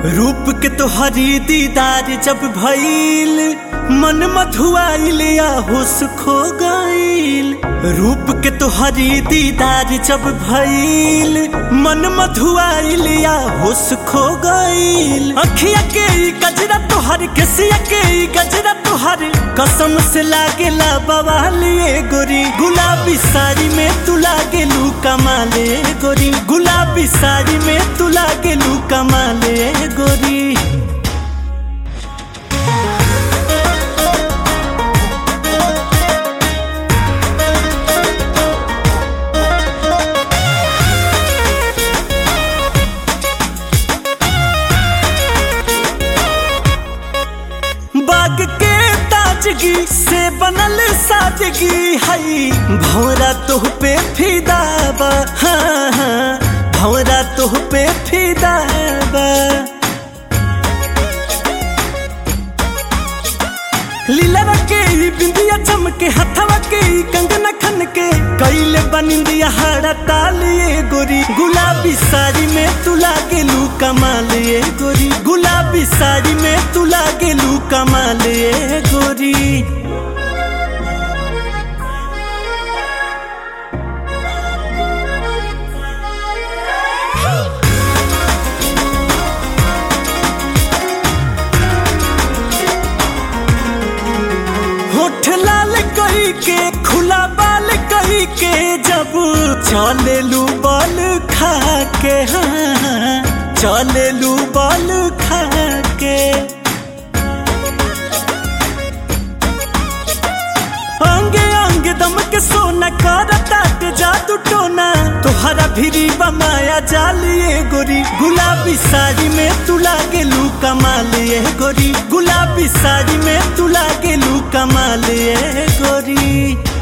रूप के तोहरी दीदार जब भइल मन मधुआइल या होश खो गइल रूप के तोहरी दीदार जब भइल मन मधुआइल या होश खो गइल अखिया के ई गजरा तोहर केसिया के ई गजरा तोहर कसम से लागेला बवालिए गोरी गुलाबी साड़ी में तू लागेलू कमाले गोरी गुलाबी साड़ी में तू लागेलू कमाले गोरी बाग के ताजगी से बनल सादगी हई भौरा तोह पे फिदाबा हाँ हाँ भौरा तोह पे फिदाबा लीला के ई बिंदिया चमके हथवा के ई कंगना खन के कैले बनिंदिया हरा तालिए गोरी गुलाबी साड़ी में तू लागेलू कमालिए गोरी गुलाबी साड़ी में तू लागेलू कमालिए गोरी होठ लाल कही के खुला बाल कही के जब चलेलू बल खा के हाँ चलेलू बल खा के अंगे अंगे दम के सोना कर ताट जादू टोना तोहरा भिरी बमाया जालिए गोरी गुलाबी साड़ी में तू लागेलू कमालिए गोरी गुलाबी साड़ी में तू लागेलू कमालिए गोरी